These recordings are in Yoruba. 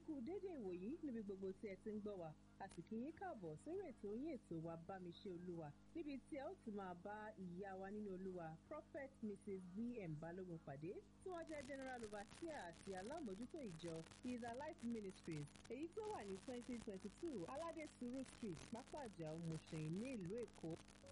kú dédé ìwòyí níbi gbogbo tí ẹ ti ń gbọ́ wa a sì kí yín káàbọ̀ sórí ètò yín ètò wa bámiṣe olúwa níbi tí ẹ ó ti máa bá ìyá wa nínú olúwa prophet mrs vm balógun pàdé tí wọ́n jẹ́ general overseer àti alámòjútó ìjọ is alive ministries èyí tó wà ní twenty twenty two aládé suru street pápájà òmùsìn ní ìlú èkó.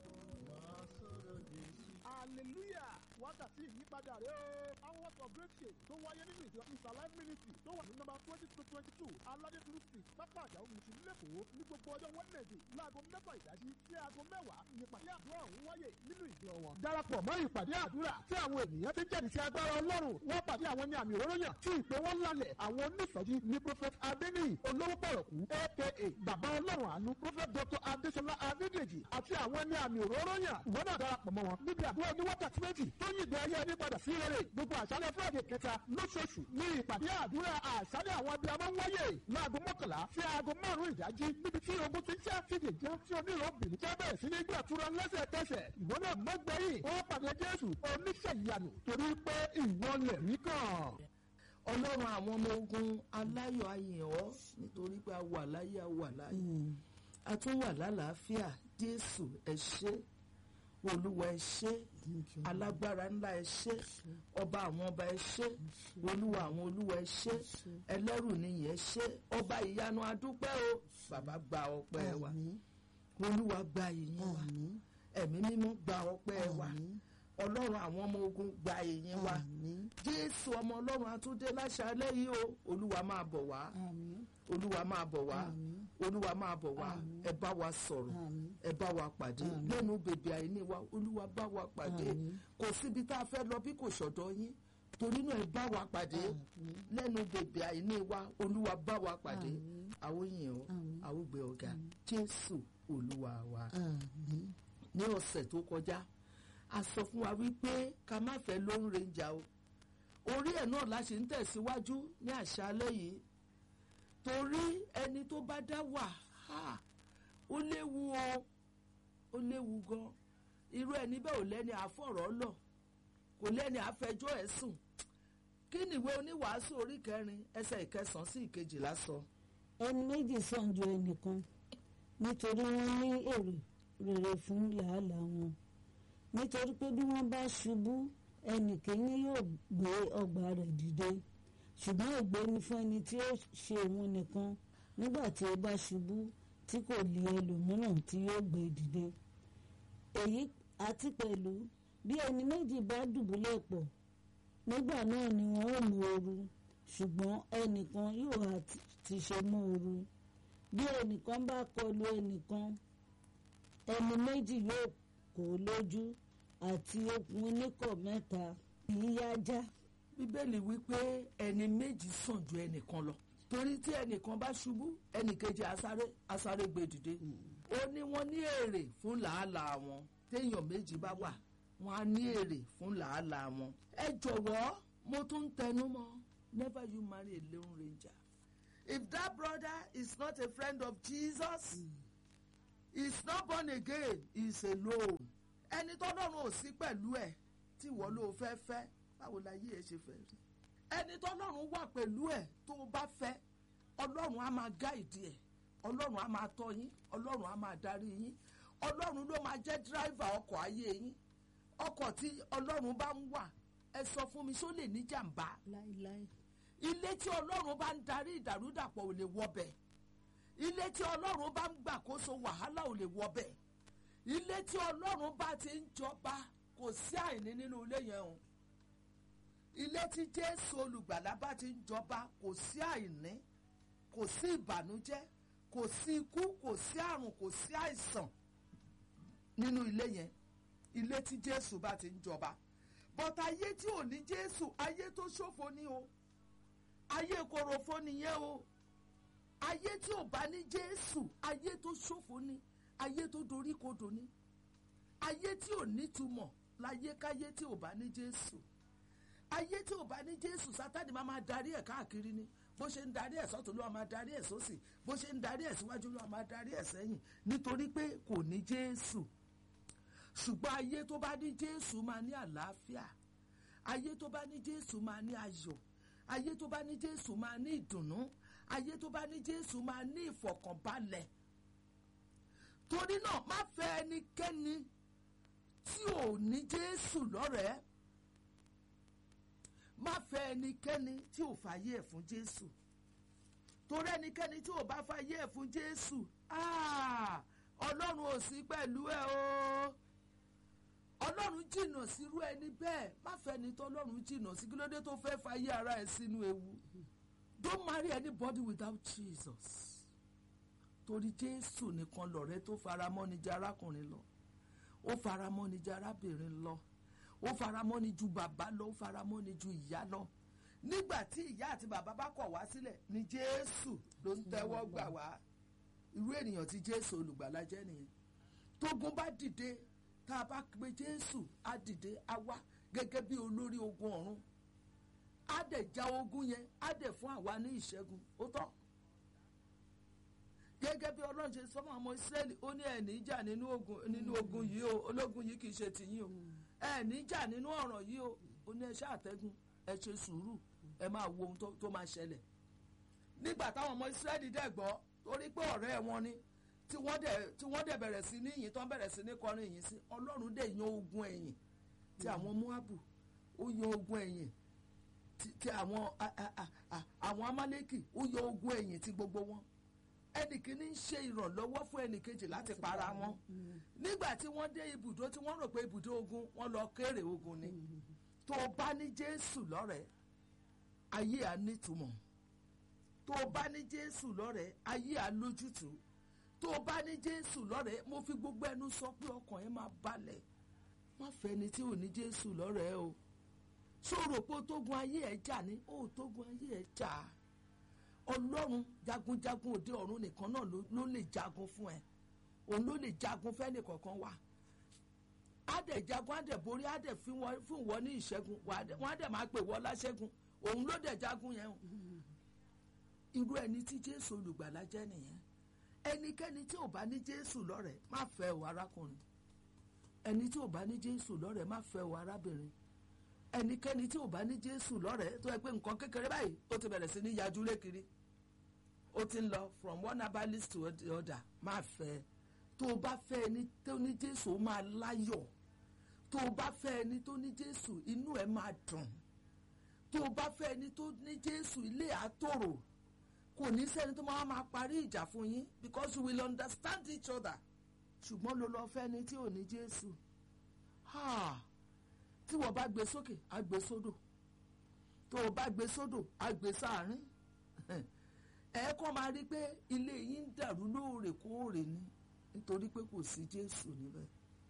hallelujah wákàtí ìyípadà rẹ o hours of breakthrough tó wáyé nínú ìjọ is alive ministry tó wà ní nọ́mbà twenty to twenty two aládékuru street pápá àjà òmùsùn lẹ́kọ̀ọ́ ní gbogbo ọjọ́ wednesday láago mẹ́fà ìdájí sí aago mẹ́wàá nípàdé àdúrà ọ̀hún wáyé nínú ìjọ wọn. darapọ̀ mọ́ ìpàdé àdúrà tí àwọn ènìyàn ti jẹ́rìí sí agbára ọlọ́run wọ́n pàdé àwọn ní àmì òróró yàn tí ìpè wọn lálẹ̀ àwọn onífẹ̀jì ní prophet adeniyi olówó pọ̀rọ̀kú aka bàbá ọlọ́run àánú prophet dr adesola adedeji àti àwọn ní àmì òróró yàn ìwọ náà darapọ̀ mọ́ wọn níbi àdúrà ní wákàtí méjì tó yí ìgbé ayé ẹni padà sí rere gbogbo àṣálẹ̀ friday kẹta lóṣooṣù ní ìpàdé àdúrà àṣálẹ̀ àwọn abiyamọ ń wáyé láago mọ́kànlá sí aago márùn-ún ìdájí níbi tí ogun ti ń ṣe fìdí jẹ́ tí onírọ̀bìnrin jẹ́ bẹ̀rẹ̀ sí ní gbàtúrọ̀ lẹ́sẹ̀kẹsẹ̀ ìwọ náà mọ́gbẹ́yìn ó pàdé jésù oníṣẹ́ ìyanu torí pé ìwọ lẹ̀ rí kàn ọlọ́run àwọn ọmọ ogun aláyọ̀ ayìn ọ́ nítorí pé a wà láyé a wà láyé a tún wà lálàáfíà jésù ẹ ṣé olúwa ẹ ṣé alágbára ńlá ẹ ṣé ọba àwọn ọba ẹ ṣé olúwa àwọn olúwa ẹ ṣé ẹlẹ́rù nìyí ẹ ṣé ọba ìyanu adúpẹ́ o bàbá gba ọpẹ́ wa olúwa gba ìyìn wa ẹ̀mí mímọ́ gba ọpẹ́ wa ọlọ́run àwọn ọmọ ogun gba ìyìn wa jésù ọmọ ọlọ́run atúndé láṣálẹ́ yìí o olúwa máa bọ̀ wá olúwa máa bọ̀ wá olúwa máa bọ̀ wá ẹ bá wa sọ̀rọ̀ ẹ bá wa pàdé lẹ́nu bèbè àìní wa olúwa bá wa pàdé kò síbi tá a fẹ́ lọ bí kò ṣọ̀dọ̀ yín torí náà ẹ bá wa pàdé lẹ́nu bèbè àìní wa olúwa bá wa pàdé àwọn yìnyín o àwọn gbé ọ̀gá jésù olúwa wa ní ọ̀sẹ̀ tó kọjá a sọ fún wa wípé ká má fẹ́ lóhùn rẹ̀ǹjà o orí ẹ̀ náà la ṣe ń tẹ̀síwájú ní àṣálẹ́ yìí torí ẹni tó bá dá wà ó léwu o ó léwu gan irú ẹni bẹ́ẹ̀ ò lẹ́ni àfọ̀rọ̀ lọ kò lẹ́ni àfẹjọ́ ẹ̀ sùn kí nìwé oníwàásù orí kẹrin ẹsẹ̀ ìkẹsàn-án sí ìkejìlá sọ. ẹni méjì sàn ju ẹnìkan nítorí wọ́n ní èrè rere fún làálàá wọn nítorí pé bí wọ́n bá ṣubú ẹnì kìíní yóò gbé ọgbà rẹ̀ dìde ṣùgbọ́n ègbé ni fún ẹni tí ó ṣe òun nìkan nígbà tí ó bá ṣubú tí kò lè ẹlòmíràn tí yóò gbé dìde èyí àti pẹ̀lú bí ẹni méjì bá dùbúlẹ̀ pọ̀ nígbà náà ni wọ́n ó mú ooru ṣùgbọ́n ẹnìkan yóò ti ṣe mú ooru bí ẹnìkan bá kọlu ẹnìkan ẹni méjì yóò kó lójú àti okùn oníkọ̀ mẹ́ta yíyájá. bíbélì wípé ẹni méjì sàn ju ẹnìkan lọ torí tí ẹnìkan bá ṣubú ẹnìkejì asáré asáré gbé dìde ó ní wọ́n ní èrè fún làálàá wọn téèyàn méjì bá wà wọ́n á ní èrè fún làálàá wọn. ẹ jọ̀wọ́ mo tún ń tẹnu mọ́ never you marry a lone ranger if that brother is not a friend of Jesus. Mm is not born again is alone ẹni tó lọ́run ò sí pẹ̀lú ẹ̀ tí ìwọ ló fẹ́ fẹ́ báwo la yí ẹ ṣe fẹ́ rí ẹni tó lọ́run wà pẹ̀lú ẹ̀ tó o bá fẹ́ ọlọ́run á máa gáìdì ẹ̀ ọlọ́run á máa tọ́ yín ọlọ́run á máa darí yín ọlọ́run ló máa jẹ́ dírìvà ọkọ̀ ayé yín ọkọ̀ tí ọlọ́run bá ń wà ẹ sọ fún mi ṣó lè ní jàǹbá láíláí ilé tí ọlọ́run bá ń darí ìdàrúdàpọ̀ ò lè wọbẹ̀ ilé tí ọlọ́run bá ń gbàkóso wàhálà ò lè wọbẹ̀ ilé tí ọlọ́run bá ti ń jọba kò sí àìní nínú ilé yẹn o ilé tí jésù olùgbàlà bá ti ń jọba kò sí àìní kò sí ìbànújẹ́ kò sí ikú kò sí àrùn kò sí àìsàn nínú ilé yẹn ilé tí jésù bá ti ń jọba but ayé tí ò ní jésù ayé tó ṣòfò ni o ayé korofo nìyẹn o ayé tí ò bá ní jésù ayé tó ṣòfò ni ayé tó dorí kodò ni ayé tí ò nítumọ̀ láyé káyé tí ò bá ní jésù ayé tí ò bá ní jésù sátani máa máa darí ẹ̀ káàkiri ni bó ṣe ń darí ẹ̀ sọ́tún ló máa darí ẹ̀ sósì bó ṣe ń darí ẹ̀ síwájú ló máa darí ẹ̀ sẹ́yìn nítorí pé kò ní jésù ṣùgbọ́n ayé tó bá ní jésù máa ní àlàáfíà ayé tó bá ní jésù máa ní ayọ̀ ayé tó bá ní jésù máa ní ìdùnnú ayé tó bá ní jésù máa ní ìfọ̀kànbalẹ̀ torí náà má fẹ́ ẹnikẹ́ni tí ò ní jésù lọ́rẹ̀ẹ́ má fẹ́ ẹnikẹ́ni tí ò fàyè ẹ̀ fún jésù torí ẹnikẹ́ni tí ò bá fàyè ẹ̀ fún jésù ah, ọlọ́run ò sí pẹ̀lú ẹ o ọlọ́run jìnnà sírú ẹni bẹ́ẹ̀ má fẹ́ ni tó ọlọ́run jìnnà sí kí ló dé tó fẹ́ fàyè ara ẹ̀ sínú ewu don't marry anybody without jesus torí jésù nìkan lọ̀rẹ́ tó faramọ́ ni jẹ́ arákùnrin lọ ó faramọ́ ni jẹ́ arábìnrin lọ ó faramọ́ ni ju bàbá lọ ó faramọ́ ni ju ìyá lọ nígbà tí ìyá àti bàbá bá kọ̀ wá sílẹ̀ ni jésù ló ń tẹ́wọ́ gbà wá irú ènìyàn tí jésù olùgbàlà jẹ́ nìyẹn tógun bá dìde tá a bá pe jésù á dìde á wá gẹ́gẹ́ bí olórí ogun ọ̀run á dẹ̀ já ogun yẹn á dẹ̀ fún àwa ní ìṣẹ́gun ó tọ́ gẹ́gẹ́ bí ọlọ́run ṣe sọ́mọ́ ọmọ ìsírẹ́lì ó ní ẹ̀ní jà nínú ogun nínú ogun yìí o ológun yìí kì í ṣe tìyín o ẹ̀ní jà nínú ọ̀ràn yìí o ó ní ẹ ṣe àtẹ́gùn ẹ ṣe sùúrù ẹ máa wo ohun tó- tó máa ṣẹlẹ̀ nígbà táwọn ọmọ ìsírẹ́lì dẹ̀ gbọ́ torí pé ọ̀rẹ́ wọn ni tí wọ́n dẹ̀ tí wọ́n dẹ̀ bẹ̀rẹ̀ sí ní ìyìn tán bẹ̀rẹ̀ sí ní kọrin ìyìn sí ọlọ́run dẹ̀ yan ogun ẹ̀yìn tí àwọn muhabu ó yan ogun ẹ̀yìn ti- ti àwọn a- a- a- a- àwọn amálékì ó yan ogun ẹ̀yìn ti gbogbo wọn ẹnì kìíní ń ṣe ìrànlọ́wọ́ fún ẹnì kejì láti para wọn nígbà tí wọ́n dé ibùdó tí wọ́n rò pé ibùdó ogun wọ́n lọ kéré ogun ni tó o bá ní jésù lọ́rẹ̀ẹ́ ayé à nítumọ̀ tó o bá ní jésù lọ́rẹ̀ẹ́ ayé à lójútùú tó o bá ní jésù lọ́rẹ̀ẹ́ mo fi gbogbo ẹnu sọ pé ọkàn ẹ máa balẹ̀ má fẹ́ni tí ò ní jésù lọ́rẹ̀ẹ́ o ṣòro pé o tógun ayé ẹ̀ jà ní o ò tógun ayé ẹ̀ jà á ọlọ́run jagunjagun òde ọ̀run nìkan náà ló ló lè jagun fún ẹ òun ló lè jagun fẹ́ni kọ̀ọ̀kan wa á dẹ̀ jagun á dẹ̀ borí á dẹ̀ fún wọn fún wọn ní ìṣẹ́gun wà á dẹ̀- wọ́n á dẹ̀ máa pè wọ́n láṣẹ́gun òun ló dẹ̀ jagun yẹn o irú ẹni tí jésù olùgbàlà jẹ́ nìyẹn ẹnikẹ́ni tí ò bá ní jésù lọ́rẹ̀ẹ́ má fẹ́ o arákùnrin ẹni tí ò bá ní jésù lọ́rẹ̀ẹ́ má fẹ́ o arábìnrin ẹnikẹ́ni tí ò bá ní jésù lọ́rẹ̀ẹ́ tó yẹ pé nǹkan kékeré báyìí ó ti bẹ̀rẹ̀ sí ní yajú lékiri ó ti ń lọ from one herbalist to the other máa fẹ́ tó o bá fẹ́ ẹni tó ní jésù ó máa láyọ̀ tó o bá fẹ́ ẹni tó ní jésù inú ẹ̀ máa dùn tó o bá fẹ́ ẹni tó ní jésù ilé àtòrò kò ní sẹ́ni tó máa máa parí ìjà fún yín because you will understand each other ṣùgbọ́n ló lọ fẹ́ ẹni tí ò ní jésù. Ha! tí wọ́n bá gbé sókè á gbé sódò tó o bá gbé sódò á gbé sáàrin ẹ kọ́ máa rí pé ilé yín ń dàrú lóòrèkóòrè ni nítorí pé kò sí jésù níbẹ̀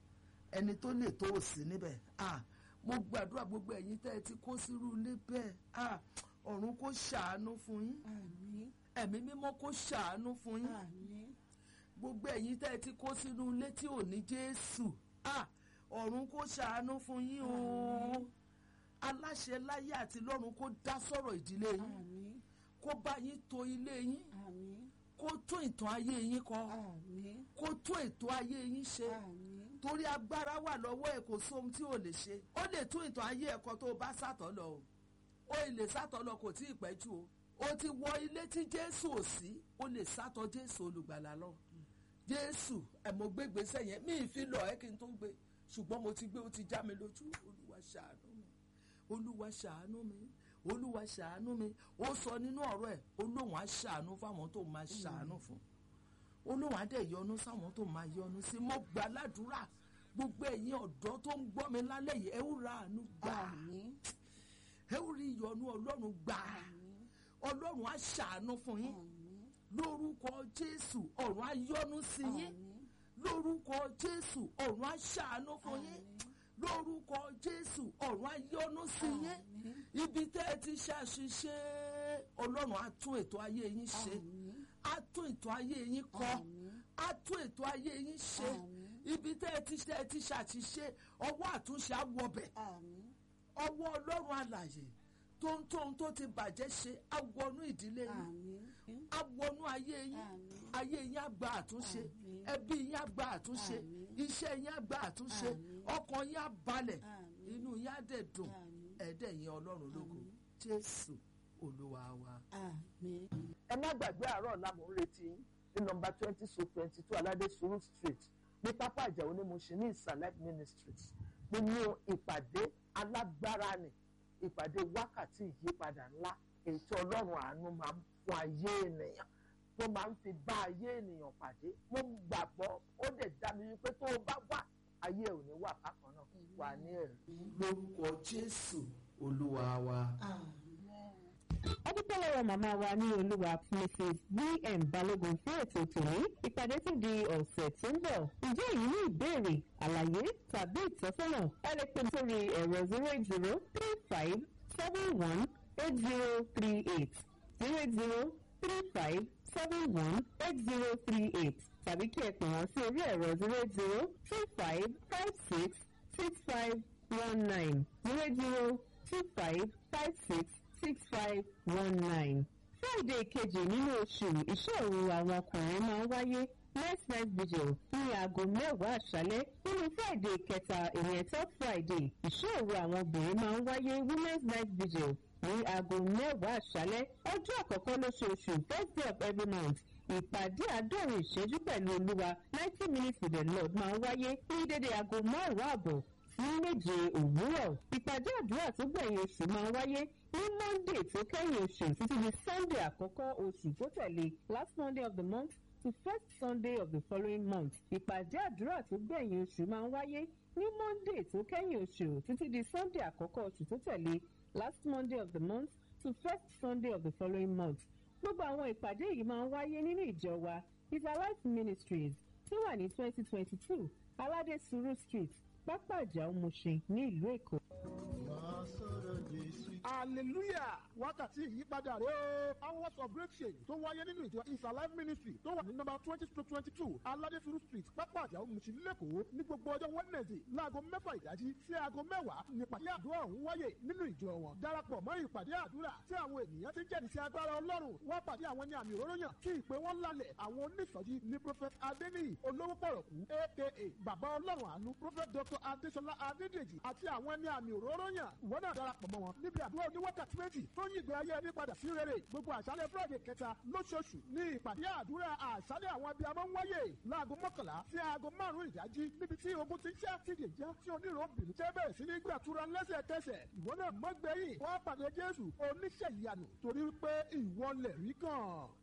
ẹni tó lè tó o sí níbẹ̀ ah mo gbàdúrà gbogbo ẹ̀yin tẹ́ ẹ ti kó sírú ilé bẹ́ẹ̀ ah ọ̀run kó ṣàánú fún yín àmín ẹ̀mí mímọ́ kó ṣàánú fún yín àmín gbogbo ẹ̀yin tẹ́ ẹ ti kó sínú ilé tí ò ní jésù ah ọ̀run kó ṣàánú fún yín o aláṣẹ láyé àti lọ́run kó dá sọ̀rọ̀ ìdílé yín àmín kó bá yín to ilé yín àmín kó tún ìtàn ayé yín kọ àmín kó tún ètò ayé yín ṣe àmín torí agbára wà lọ́wọ́ ẹ̀ kò sóhun tí ò lè ṣe ó lè tún ìtàn ayé ẹ̀kọ́ tó o bá sàtọ̀ lọ o ó lè sàtọ̀ lọ kò tí ì pẹ́ jù o o ti wọ ilé tí jésù ò sí o lè sàtọ̀ jésù olùgbàlà lọ jésù ẹ̀ mo gbé gbèsè yẹn mi ì fi lọ ẹ́ kí n tó gbé ṣùgbọ́n mo ti gbé o ti já mi lójú olúwa ṣàánú mi olúwa ṣàánú mi olúwa ṣàánú mi ó sọ nínú ọ̀rọ̀ ẹ̀ olóhùn á ṣàánú fáwọn tó máa ṣàánú fún olóhùn á dẹ̀ yọ́nú sáwọn tó máa yọ́nú sí mo gbà ládùúrà gbogbo ẹ̀yin ọ̀dọ́ tó ń gbọ́ mi lálẹ́ yìí ẹ ó ra àánú gbà àmín ẹ ó rí ìyọ́nú ọlọ́run gbà ọlọ́run á ṣàánú fún yín lórúkọ jésù ọ̀run á yọ́nú sí yín lórúkọ jésù ọ̀run á ṣàánú fún yín lórúkọ jésù ọ̀run á yọ́nú sí yín ibi tẹ́ ẹ ti ṣàṣìṣe ọlọ́run á tún ètò ayé yín ṣe á tún ètò ayé yín kọ́ á tún ètò ayé yín ṣe ibi tẹ́ ẹ ti tẹ́ ẹ ti ṣàṣìṣe ọwọ́ àtúnṣe á wọbẹ̀ àmín ọwọ́ ọlọ́run alàyè tó ń tóun tó ti bàjẹ́ ṣe á wọnú ìdílé yín àmín á wọnú ayé yín Àmín. ayé yín á gba àtúnṣe Àmín. ẹbí yín á gba àtúnṣe Àmín. iṣẹ́ yín á gba àtúnṣe Àmín. ọkàn yín á balẹ̀ Àmín. inú yín á dẹ̀ dùn Àmín. ẹ̀ẹ́dẹ̀ yín ọlọ́run lógo jésù olúwa wa. àmín. ẹ má má gbàgbé àárọ̀ ọ̀la mò ń retí yín ní nọmba twenty so twenty two aládé suru street ní pápá ìjàwó ní Mushin ní ìsàlẹ̀ ministries nínú ìpàdé alágbára ni ìpàdé wákàtí ìyípadà ńlá èyí tí ọlọ́run àánú máa ń fún ayé ènìyàn tó máa ń fi bá ayé ènìyàn pàdé mo gbàgbọ́ ó dẹ̀ dá mi wípé tó o bá wà ayé ò ní wà bákan náà wà ní ẹ̀rí. lórúkọ jésù olúwa wa. ọdúpẹ́ lọ́wọ́ màmá wa ní olúwa mrs vm balógun fún ètò tòní ìpàdé tún di ọ̀sẹ̀ tó ń bọ̀ ǹjẹ́ èyí ní ìbéèrè àlàyé tàbí ìtọ́sọ́nà ẹ lè pè sórí ẹ̀rọ zero eight zero three five seven one eight zero three eight zero eight zero three five seven one eight zero three eight tàbí kí ẹ pè wọ́n sí orí ẹ̀rọ zero eight zero two five five six six five one nine zero eight zero two five five six six five one nine. Friday kejì nínú oṣù ìṣòro àwọn ọkùnrin máa ń wáyé next night vigil ní aago mẹ́wàá àṣálẹ́ nínú Friday kẹta ìyẹn third Friday ìṣòro àwọn obìnrin máa ń wáyé women's night vigil ní aago mẹ́wàá àṣálẹ́ ọjọ́ àkọ́kọ́ lóṣooṣù first day of every month ìpàdé àádọ́rin ìṣẹ́jú pẹ̀lú olúwa ninety minutes with the lord máa ń wáyé ní dédé aago márùn-ún àbọ̀ sí méje òwúrọ̀ ìpàdé àdúrà tó gbẹ̀yìn oṣù máa ń wáyé ní monday tó kẹ́yìn oṣù títí di sunday àkọ́kọ́ oṣù tó tẹ̀lé last monday of the month to first sunday of the following month ìpàdé àdúrà tó gbẹ̀yìn oṣù máa ń wáyé ní monday tó kẹ́yìn oṣù títí di sunday àkọ́kọ́ oṣù tó tẹ̀lé last monday of the month to first sunday of the following month gbogbo àwọn ìpàdé yìí máa ń wáyé nínú ìjọ wa is alive ministries tó wà ní twenty twenty two aládé suru street pápá ìjà Mushin ní ìlú èkó. hallelujah wákàtí ìyípadà rẹ o hours of great change tó wáyé nínú ìjọ is alive ministry tó wà ní nọ́mbà twenty to twenty two aládéfuru street pápá àjà Mushin lẹ́kọ̀ọ́ ní gbogbo ọjọ́ wednesday láago mẹ́fà ìdájí sí aago mẹ́wàá nípàdé àdúrà ọ̀hún wáyé nínú ìjọ wọn darapọ̀ mọ́ ìpàdé àdúrà tí àwọn ènìyàn ti jẹ́rìí sí agbára ọlọ́run wọ́n pàdé àwọn ní àmì òróró yàn kí ìpè wọn lálẹ̀ àwọn oníṣọ́jí ní prophet adeniyi olówó pọ̀rọ̀kú aka bàbá ọlọ́run àánú prophet dr adesola adédèjì àti àwọn ní àmì òróró yàn ìwọ náà darapọ̀ mọ́ wọn níbi àdúrà oníwákàtí méjì tó yí ìgbé ayé ẹni padà sí rere gbogbo àṣálẹ̀ friday kẹta lóṣooṣù ní ìpàdé àdúrà àṣálẹ̀ àwọn abiyamọ ń wáyé láago mọ́kànlá sí aago márùn-ún ìdájí níbi tí ogun ti ń ṣe àtìdè já tí onírò bìrì tẹ́ bẹ̀rẹ̀ sí ní gbàtúrà lẹ́sẹ̀kẹsẹ̀ ìwọ náà mọ́gbẹ́yìn wọ́n pàdé jésù oníṣẹ́ ìyanu torí pé ìwọ lẹ̀ rí kàn.